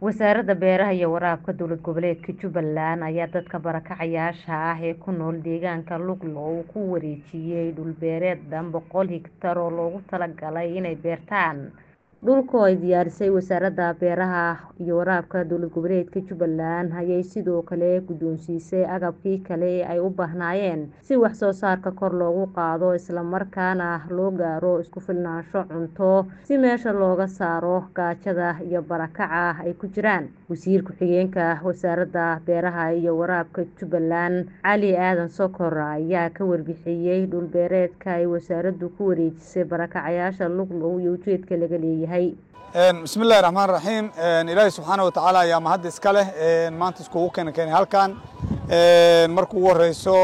wasaaradda beeraha iyo waraabka dowlad goboleedka jubbaland ayaa dadka barakacayaasha ah ee ku nool deegaanka luglow ku wareejiyay dhul beereed dhan boqol hektar oo loogu talagalay inay beertaan dhulka oo ay diyaarisay wasaaradda beeraha iyo waraabka dowlad goboleedka jubbaland ayay sidoo kale guddoonsiisay agabkii kale ee ay u baahnaayeen si wax soo saarka kor loogu qaado isla markaana loo gaaro isku filnaansho cunto si meesha looga saaro gaajada iyo barakaca ay ku jiraan wasiir ku-xigeenka wasaaradda beeraha iyo waraabka jubbaland cali aadan sokor ayaa ka warbixiyay dhul beereedka ay wasaaraddu ku wareejisay barakacayaasha luglow iyo ujeedka laga leeyahay bismi illahi raxmaan raxiim ilaahi subxaana watacaala ayaa mahad iska leh maanta iskugu keena keenay halkan marka ugu horeyso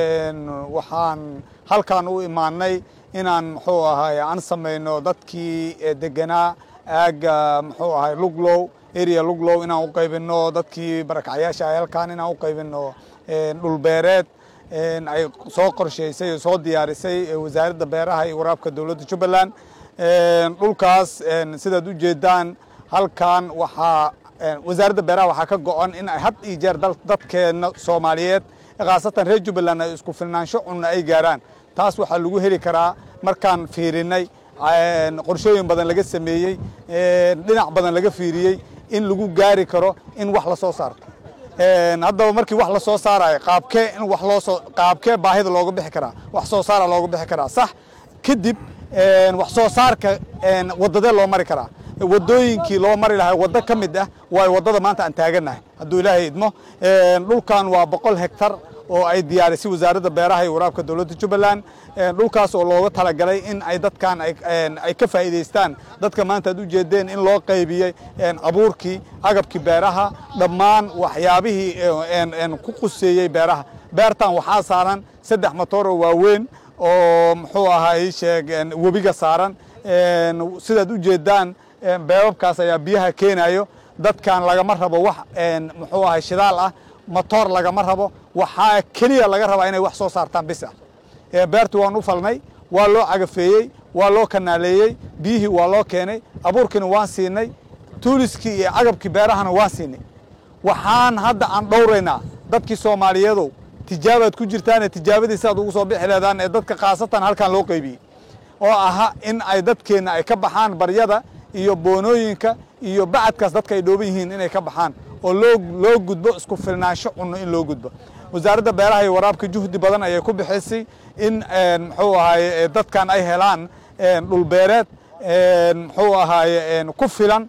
waxaan halkan u imaanay inaan muxuu ahay aan samayno dadkii deganaa aagga muxuu ahay luglow area luglow inaan u qaybino dadkii barakacyaasha ah halkan inaan u qaybino dhul beereed ay soo qorsheysay oo soo diyaarisay wasaaradda beeraha iyo waraabka dowladda jubbaland dhulkaas sidaad u jeedaan halkan waxaa wasaaradda beeraha waxaa ka go-on in ay had iyo jeer dadkeena soomaaliyeed khaasatan reer jubbaland ay isku filnaansho cunna ay gaaraan taas waxaa lagu heli karaa markaan fiirinay qorshooyin badan laga sameeyey dhinac badan laga fiiriyey in lagu gaari karo in wax la soo saarto haddaba markii wax la soo saarayo qaabkee in wax loosoo qaabkee baahida looga bixi karaa wax soo saara looga bixi karaa sax kadib wax soo saarka wadadee loo mari karaa wadooyinkii loo mari lahaa waddo ka mid ah waa waddada maanta aan taagannahay hadduu ilaahay idmo dhulkan waa boqol hektar oo ay diyaarisay wasaaradda beeraha iyo waraabka dowladda jubbaland dhulkaas oo looga talagalay in ay dadkan ay ka faa'iidaystaan dadka maanta aad u jeedeen in loo qaybiyey abuurkii agabkii beeraha dhammaan waxyaabihii ku quseeyey beeraha beertan waxaa saaran saddex matoor oo waaweyn oo muxuu ahay sheeg webiga saaran sidaad u jeedaan beebabkaas ayaa biyaha keenayo dadkan lagama rabo wax muxuu ahay shidaal ah matoor lagama rabo waxaa keliya laga rabaa inay wax soo saartaan bis ah beertii waan u falnay waa loo cagafeeyey waa loo kanaaleeyey biyihii waa loo keenay abuurkiina waan siinay tuuliskii iyo cagabkii beerahana waan siinay waxaan hadda aan dhowraynaa dadkii soomaaliyeedow tijaabaad ku jirtaane tijaabadii siaad ugu soo bixi leedaan ee dadka khaasatan halkan loo qaybiyey oo aha in ay dadkeenna ay ka baxaan baryada iyo boonooyinka iyo bacadkaas dadka ay dhooban yihiin inay ka baxaan oo loo loo gudbo isku filnaansho cunno in loo gudbo wasaaradda beeraha iyo waraabka juhdi badan ayay ku bixisay in muxuu ahaye dadkan ay helaan dhul beereed muxuu ahaye ku filan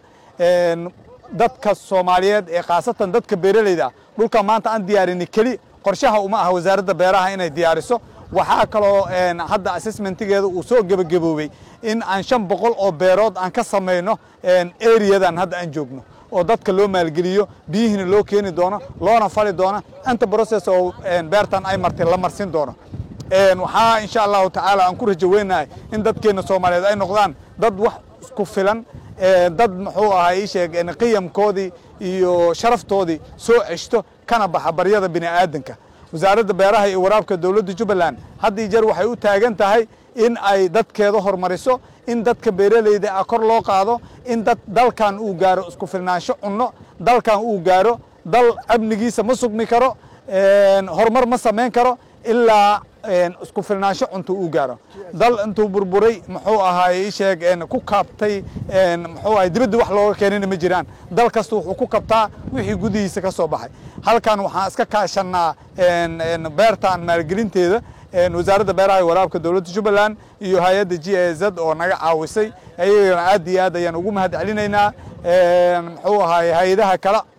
dadka soomaaliyeed ee khaasatan dadka beeraleyda ah dhulka maanta aan diyaarini keli qorshaha uma aha wasaaradda beeraha inay diyaariso waxaa kaloo hadda assessmentigeeda uu soo gebagaboobey in aan shan boqol oo beerood aan ka samayno areadan hadda aan joogno oo dadka loo maalgeliyo biyihiina loo keeni doono loona fali doono inta process oo beertan ay martay la marsin doono waxaa insha allahu tacaala aan ku rajo weynahay in dadkeena soomaaliyeed ay noqdaan dad wax isku filan dad muxuu ahaa ii sheeg qiyamkoodii iyo sharaftoodii soo ceshto kana baxa baryada bini aadanka wasaaradda beeraha iyo waraabka dowladda jubbaland had iyo jeer waxay u taagan tahay in ay dadkeeda hormariso in dadka beeraleyda ah kor loo qaado in dad dalkan uu gaaro isku filnaansho cunno dalkan uu gaaro dal amnigiisa ma sugmi karo horumar ma samayn karo ilaa isku filnaansho cunto uu gaaro dal intuu burburay muxuu ahaay sheeg ku kaabtay muxuu ahay dibadda wax looga keenina ma jiraan dal kasta wuxuu ku kabtaa wixii gudihiisa ka soo baxay halkan waxaan iska kaashanaa beertan maalgelinteeda wasaaradda beeraha iyo waraabka dowladda jubbaland iyo hay-adda g a z oo naga caawisay ayagana aad iyo aad ayaan ugu mahad celinaynaa muxuu ahaay hay-adaha kale